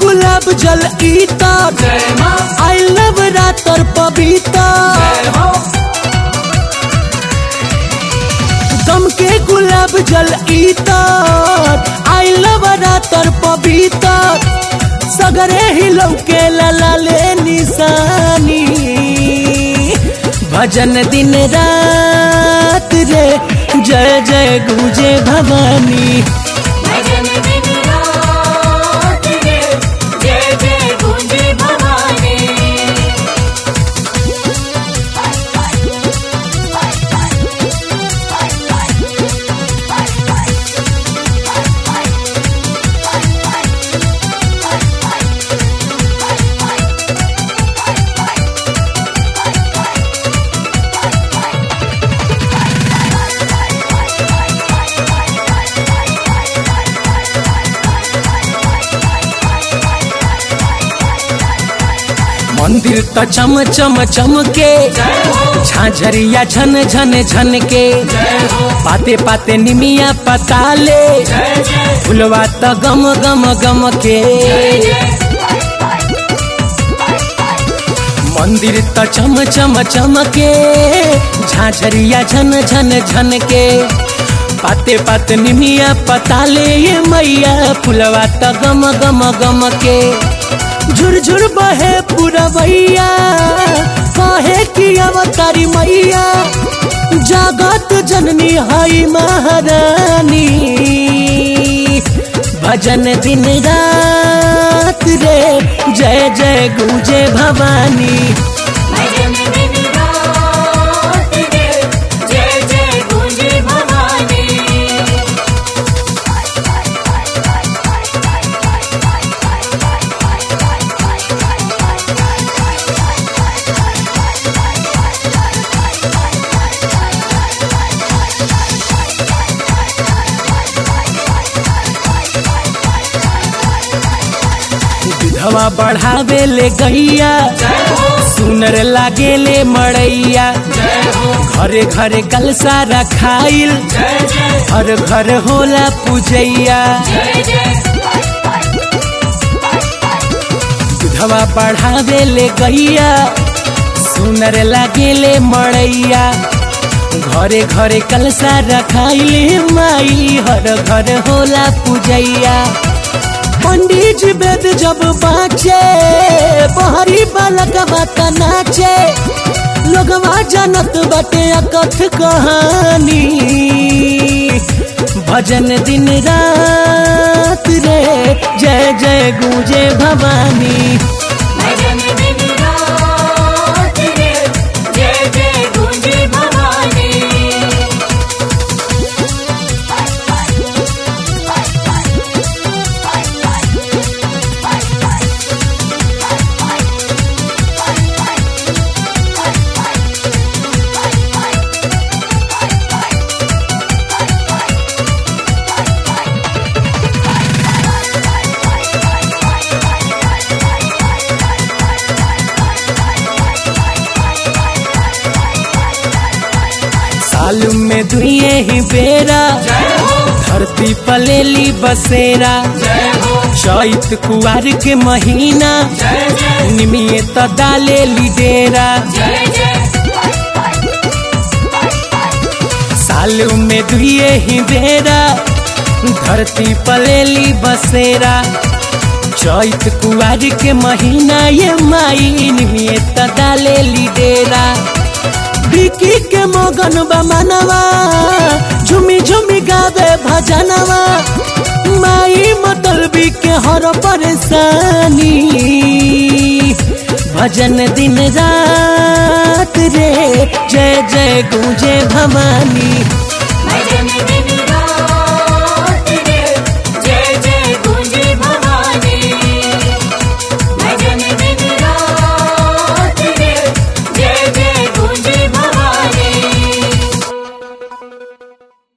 गुलाब जल इतर जय माँ आई लव रातर पवित्र जय हो गम के गुलाब जल इतर आई लव रातर पवित्र सगरे ही लौके ललाले निशानी भजन दिन रात रे जय जय गुजे भवानी भजन दिन रात रे जय जय गुंजे भवानी मंदिर त चम चम चमके जय हो झाझरिया झन झन झन के जय हो पाते पाते निमिया पताले जय जय फुलवा त गम गम गम के जय जय मंदिर त चम चम चमके झाझरिया झन झन झन के पाते पाते निमिया पताले ये मैया फुलवा त गम गम गम के झुरझुर बहे पुरवैया कहे कि अवतारी मैया जगत जननी हई महारानी भजन दिन रात रे जय जय गुजे भवानी भजन दिन रात रे जय जय गुंजे भवानी विधवा बढ़ावे ले गैया जय हो सुनर लागे ले मड़ैया जय हो घरे घरे कलसा रखाइल जय जय हर घर होला पूजैया जय जय विधवा बढ़ावे ले गैया सुनर लागे ले मड़ैया घरे घरे कलसा रखाइले माई हर घर होला पूजैया पंडित जी वेद जब बाँचे बहरी बालक बात नाचे लोगवा जानत बाटे अकथ कहानी भजन दिन रात रे जय जय गूंजे भवानी भजन दिन रात रे जय जय गुंजे भवानी साल में दुए ही बेरा जय हो धरती पलेली बसेरा जय हो चैत कुआर के महीना जय जय निमिये त डाले ली डेरा जय जय साल में दुए ही बेरा धरती पलेली बसेरा चैत कुआर के महीना ये माई निमिये त डाले ली डेरा बिकी के मगन बा मनवा झुमी झुमी गावे भजनवा माई मतलबी के हर परेशानी भजन दिन रात रे जय जय गूंजे भवानी भजन दिन